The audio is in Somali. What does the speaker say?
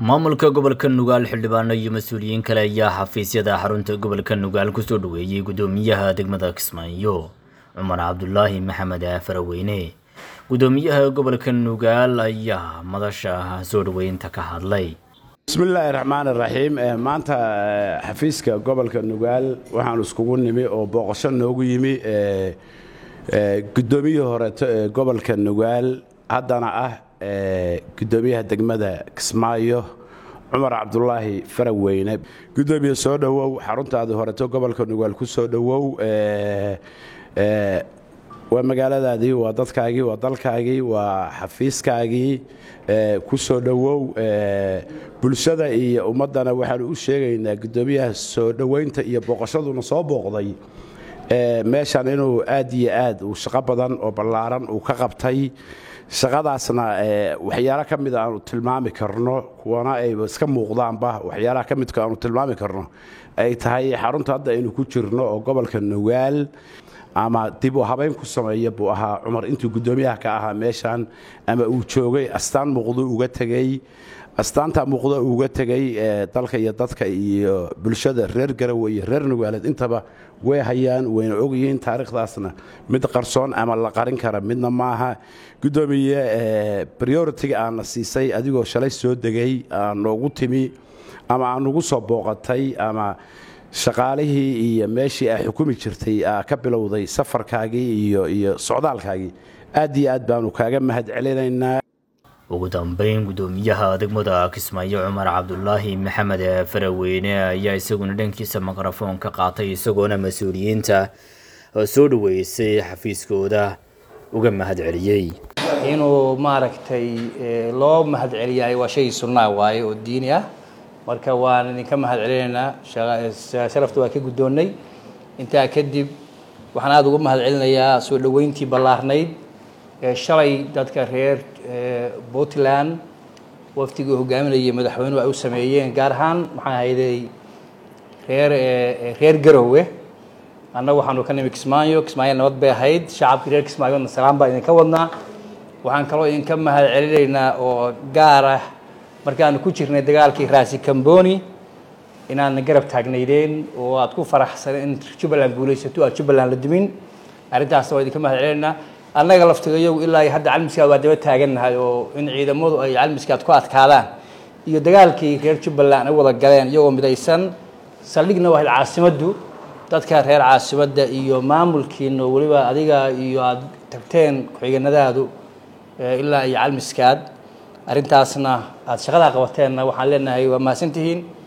maamulka gobolka nugaal xildhibaano iyo mas-uuliyiin kale ayaa xafiisyada xarunta gobolka nugaal kusoo dhaweeyey gudoomiyaha degmada kismaayo cumar cabdulaahi maxamed faraweyne gudoomiyaha gobolka nugaal ayaa madasha soo dhaweynta ka hadlay bismillaahi raxmaan iraxiim maanta xafiiska gobolka nugaal waxaanu iskugu nimi oo booqasho noogu yimi gudoomiyihii horeeto ee gobolka nugaal haddana ah gudoomiyaha degmada kismaayo cumar cabdulaahi faraweyne gudoomiye soo dhowow xaruntaadii horeeto gobolka nugaal ku soo dhowow waa magaaladaadii waa dadkaagii waa dalkaagii waa xafiiskaagii ku soo dhowow bulshada iyo ummaddana waxaanu u sheegaynaa gudoomiyaha soo dhoweynta iyo booqashaduna soo booqday meeshan inuu aad iyo aad uu shaqo badan oo ballaaran uu ka qabtay shaqadaasna waxyaala ka mida aanu tilmaami karno kuwana ay iska muuqdaanba waxyaalaha ka midka aanu tilmaami karno ay tahay xarunta hadda aynu ku jirno oo gobolka nugaal ama dib u habayn ku sameeya buu ahaa cumar intuu guddoomiyaha ka ahaa meeshan ama uu joogay astaan muuqdo uga tegey astaanta muuqdo uga tegey dalka iyo dadka iyo bulshada reer garowe iyo reer nugaaleed intaba way hayaan wayna ogyihiin taariikhdaasna mid qarsoon ama la qarin kara midna maaha gudoomiye prioritiga aana siisay adigoo shalay soo degay aa noogu timi ama aa nagu soo booqatay ama shaqaalihii iyo meeshii aa xukumi jirtay aa ka bilowday safarkaagii iyo iyo socdaalkaagii aad iyo aad baanu kaaga mahad celinaynaa ugu dambeyn gudoomiyaha degmada kismaayo cumar cabdulaahi maxamed faraweyne ayaa isaguna dhankiisa mikrafoon ka qaatay isagoona mas-uuliyiinta soo dhaweysay xafiiskooda uga mahad celiyey inuu maaragtay loo mahad celiyahay waa shay sunnaa waaye oo diini ah marka waan idinka mahad celinaynaa sharafta waa ka guddoonnay intaa kadib waxaan aada uga mahad celinayaa soo dhoweyntii ballaarnayd ee shalay dadka reer puntland waftigii hogaaminayay madaxweynuhu ay u sameeyeen gaar ahaan maxaa hayday reer reer garowe annaga waxaanu ka nimi kismaayo kismaayo nabad bay ahayd shacabkii reer kismaayona salaan baa idinka wadnaa waxaan kaloo idinka mahad celinaynaa oo gaar ah markaanu ku jirnay dagaalkii raasi camboni inaadna garab taagnaydeen oo aad ku faraxsaneen in jubbaland guulaysato aad jubbaland la dumin arrintaasna waa idinka mahad celinaynaa annaga laftigayagu ilaa hadda calmiskaad waa daba taagannahay oo in ciidamadu ay calmiskaad ku adkaadaan iyo dagaalkii reer jubbaland ay wada galeen iyagoo midaysan saldhigna waa caasimaddu dadka reer caasimadda iyo maamulkiina weliba adiga iyo aada tagteen ku-xiganadaadu ilaa iyo calmiskaad arrintaasna aada shaqadaa qabateenna waxaan leenahay waa mahadsantihiin